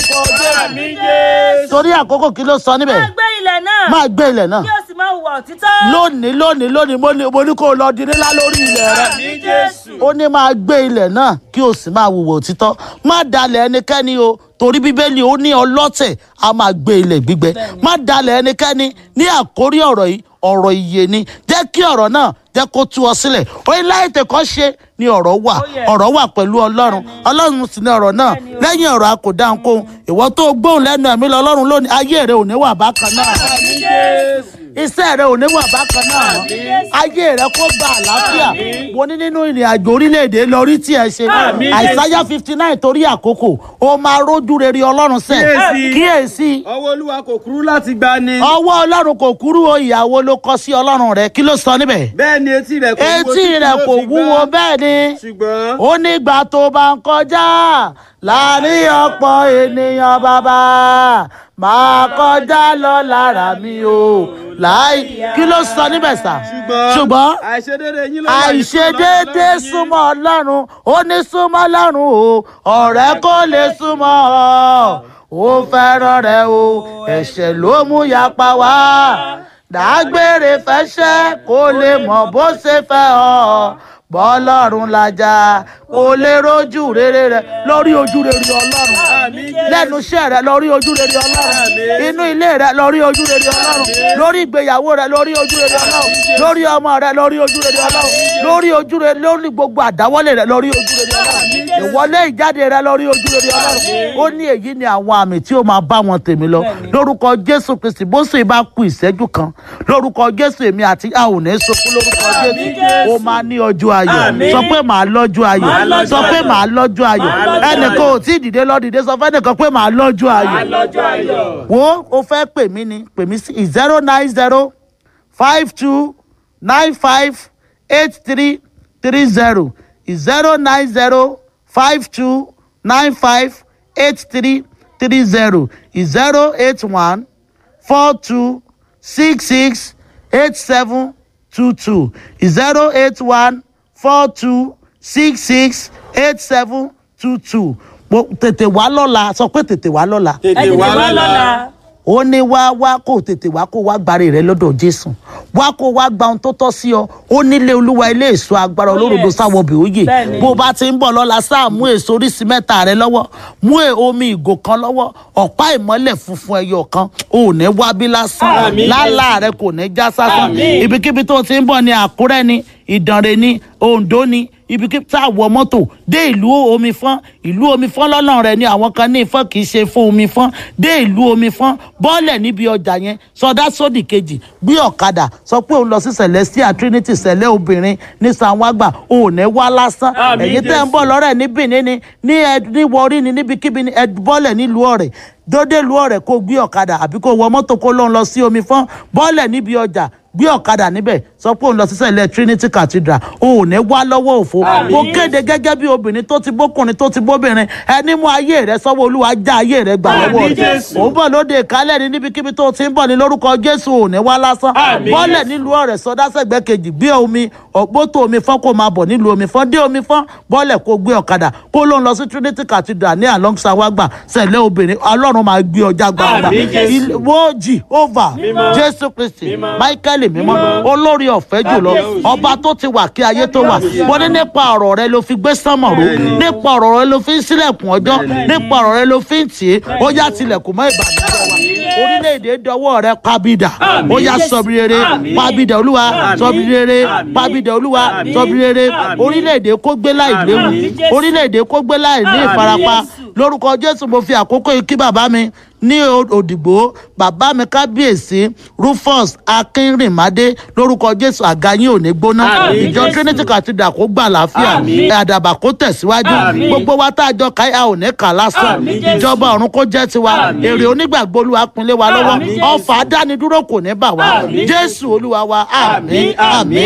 lórúkọ jésù àmì jésù. torí àkókò kí ló sọ níbẹ̀ máa gbé ilẹ̀ náà máa gbé ilẹ̀ náà kí o sì máa hùwà òtítọ́. lónìí lónìí lónìí mo ní mo ní kó o lọ di nílá lórí ilẹ̀ rẹ àmì jésù. ó ní máa gbé ilẹ̀ náà kí o sì máa wùwò òtítọ́ má dalẹ̀ ẹnikẹ́ni o torí bíbélì ó ní ọlọ́tẹ̀ a máa gbé ilẹ̀ gbígbẹ má dalẹ̀ ẹnikẹ́ni ní àkórí ọ̀rọ̀ yìí ọ̀rọ̀ ìyè ni jẹ́ kí ọ̀rọ̀ náà jẹ́ kó tú ọ sílẹ̀ ó ní láì tẹ̀kọ́ ṣe ni ọ̀rọ̀ wà Oh, yes. ọ̀rọ̀ wà pẹ̀lú ọlọ́run ọlọ́run sì ni ọ̀rọ̀ náà Bẹ́ẹ̀ni o. lẹ́yìn ọ̀rọ̀ a kò dá nǹkan ìwọ tó gbóhùn lẹ́nu ẹ̀mí lọ ọlọ́run lónìí ayé rẹ ò ní wà bákan náà àmì jésù. iṣẹ́ rẹ ò ní wà bákan náà mọ́ ayé rẹ kó gba àlàáfíà mo ní nínú ìrìn àjò orílẹ̀-èdè lórí tí ẹ ṣe Àmín. àìsáyà fifty nine torí àkókò ó máa rójú rere ọlọ́run sẹ́ Kíyèsí. kíyèsí ọwọ́ olúwa kò kúrú láti gba ni. ọwọ́ ọlọ́run kò kúrú o ìyàwó ló kọ sí ọlọ́run rẹ kí ló sọ níbẹ̀ bẹ́ẹ̀ ni etí rẹ̀ kò wúwo etí títí rẹ yóò kò fi gbọ́. wúwo bẹ́ẹ̀ ni ṣùgbọ́n ó nígbà tó bá ń kọjá láàrin ọ̀pọ̀ ènìyàn bàbá máa kọjá lọ lára mi o láì kí ló sọ níbẹ̀ sà ṣùgbọ́n àìṣedéédé yín ló wà ní àìṣedéédé súnmọ́ súnmọ́ ọlọ́run ó ní súnmọ́ ọlọ́run o ọ̀rẹ́ kò lè súnmọ́ ọ ó fẹ́ràn rẹ o ẹ̀ṣẹ̀ ló mú yapa wá dágbére fẹsẹ̀ kó lè mọ̀ bó ṣe fẹ́ ọ bọ́lọ́run lajà kó lè rojú rere rẹ lórí ojú rere ọlọ́run Àmín Jésù. lẹ́nu iṣẹ́ rẹ lórí ojú rere ọlọ́run Àmín. inú ilé rẹ lórí ojú rere ọlọ́run lórí ìgbéyàwó rẹ lórí ojú rere ọlọ́run lórí ọmọ rẹ lórí ojú rere ọlọ́run lórí ojú rere lórí gbogbo àdáwọ́lé rẹ lórí ojú rere ọlọ́run ìwọlé ìjáde rẹ lórí ojú rere ọlọ́run ó ní èyí ni àwọn àmì tí ó máa bá wọn tèmi lọ lórúkọ jésù kristi bó sì bá ku ìṣẹ́jú kan lórúkọ jésù èmi àti a ò ní sọkún lórúkọ jésù ó máa ní ọjọ́ ayọ̀ Àmín. sọ pé màá lọ́jọ́ ayọ̀ Màá lọ́jọ́ sọ pé ayọ̀. màá lọ́jọ́ ayọ̀ Màá lọ́jọ́ ẹnìkan ò tí ì dìde lọ dìde sọ fẹ́nìkan pé màá lọ́jọ́ ayọ̀ lọ́jọ́ ayọ̀. wo o fẹ́ pè mí ni pè mí sí zero nine zero five two nine five eight three three zero zero nine zero five two nine five eight three three zero zero eight one four two six six eight seven two two zero eight one four two six six eight seven two two mo tètè wá lọ́la sọ pé tètè wá lọ́la ẹ tètè wá lọ́la. ó ní wá wá kó tètè wá kó wá gbàre rẹ lọ́dọ̀ jésù wá kó wá gba ohun tó tọ́ sí ọ ó nílé olúwa ilé èso agbára Oh, olórogbo yes. sáwọ bì óyè Bẹ́ẹ̀ni. bó bá ti ń bọ̀ lọ́la sáà mú èso oríṣi mẹ́ta rẹ lọ́wọ́ mú è- omi ìgò kan lọ́wọ́ ọ̀pá ìmọ́lẹ̀ funfun ẹyọ kan ò ní wá bí lásán Àmín. lálá rẹ kò ní já sásán Àmín. ibikíbi tó ti ń bọ̀ ní àkúrẹ́ ni ìdànrè ni oǹdó ni ibikíbi tá a wọ mọ́tò dé ìlú omi fọ́n ìlú omi fọ́n lọ́nà rẹ̀ ni àwọn kan ní ìfọ́n kì í ṣe fún omi fọ́n dé ìlú omi fọ́n bọ́ọ̀lẹ̀ níbi ọjà yẹn sọdá sódì kejì gbé ọ̀kadà sọ pé òun lọ sí celestia trinity sẹ̀lẹ̀ obìnrin ní sanwó-àgbà òun ní wá lásán Àmín, ẹ̀yin tẹ́ ń Jésù. bọ̀ lọ́rẹ̀ ní benin ni ní ẹ ní wọrí ni níbikíbi ni ẹ bọ́ọ̀lẹ̀ nílùú ọ̀rẹ́ dódé lu ọ̀rẹ́ kó gbé ọ̀kadà àbí kó wọ mọ́tò kó lóun lọ sí omi fọ́n bọ́ọ̀lẹ̀ níbi ọjà gbé ọ̀kadà níbẹ̀ sọ pé òun lọ sí sẹ́lẹ̀ trinity cathedral òun ò ní wá lọ́wọ́ òfo Àmín. mo kéde gẹ́gẹ́ bí obìnrin tó ti bókùnrin tó ti bóbìnrin ẹni mú ayé rẹ sọ́wọ́ olúwa já ayé rẹ gbà lọ́wọ́ Àmín, rẹ Jésù. òun bọ̀ lóde ìkálẹ̀ ní níbikíbi tó ti ń bọ̀ ní lórúkọ jésù ò ní wá lásán Àmín, bọ́ọ̀lẹ̀ Jésù. nílùú ọ̀rẹ́ sọdá sẹ́gbẹ́ kejì gbé omi ọ̀pọ̀tò omi fọ́n kó máa bọ̀ nílùú omi fọ́n dé omi fọ́n bọ́ọ̀lẹ̀ kó gbé ọ̀kadà kó ló ń lọ sí trinity cathedral ní along sawagba sẹ̀lẹ̀ obìnrin ọlọ́run máa gbé ọjà gbàgbà Àmín, Jésù. wo jehovah Mímọ́. jésù kristi Mímọ́. michael mímọ́ Mímọ́. olórí ọ̀fẹ́ jùlọ Kábíyèsí. ọba tó ti wà kí ayé tó wà wọ́n ní nípa ọ̀rọ̀ rẹ ló fi gbé sánmọ̀ ró nípa ọ̀rọ̀ rẹ ló fi ń sílẹ̀kùn ọjọ́ nípa ọ̀rọ̀ rẹ ló fi ń tì í ó yá tilẹ̀kùn mọ́ ìbànújẹ́ wa orílẹ̀-èdè dọwọ́ rẹ pabidà ó yá sọbi rere Àmín. pabidà olúwa Àmín. sọbi rere Àmín. pabidà olúwa Àmín. sọbi rere Àmín. orílẹ̀-èdè kó gbé láì léwu Àmín. orílẹ̀-èdè kó gbé láì ní Àmín. ìfarapa Jésù. lórúkọ jésù mo fi àkókò yìí kí bàbá mi ní O- òdìgbò bàbá mi kábíyèsí rufus akínrìnmádé lórúkọ jésù àga yín ò ní gbóná Àmín, ìjọ Jésù. trinity cathedral kó gbà láàfíà Àmín. àdàbà kó tẹ̀síwájú Àmín. gbogbo wa tá a jọ ká a ò ní kà lásán Àmín, Jésù. ìjọba ọ̀run kó jẹ́ tiwa Àmín. èrè onígbàgbọ́ olúwa pinlé wa lọ́wọ́ Àmín, Jésù. ọfà dánidúró kò ní bà wá Àmín, jésù olúwa wa àmín Àmín, àmín. àmín